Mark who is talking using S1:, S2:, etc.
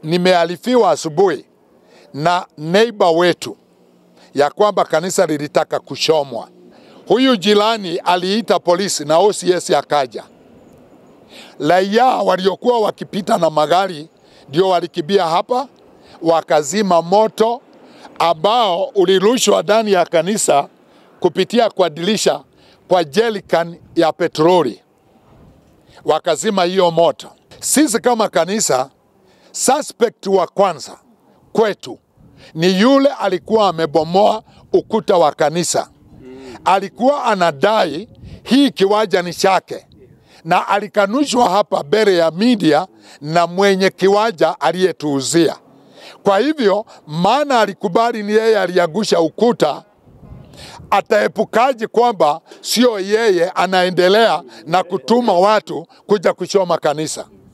S1: nimealifiwa asubuhi na neighbor wetu ya kwamba kanisa lilitaka kuchomwa. Huyu jirani aliita polisi na OCS akaja. Raia waliokuwa wakipita na magari ndio walikimbia hapa wakazima moto ambao ulirushwa ndani ya kanisa kupitia kwa dirisha kwa jerican ya petroli, wakazima hiyo moto. Sisi kama kanisa, suspect wa kwanza kwetu ni yule alikuwa amebomoa ukuta wa kanisa. Alikuwa anadai hii kiwanja ni chake, na alikanushwa hapa mbele ya media na mwenye kiwanja aliyetuuzia. Kwa hivyo, maana alikubali ni yeye aliangusha ukuta, ataepukaje kwamba sio yeye anaendelea na kutuma watu kuja kuchoma kanisa?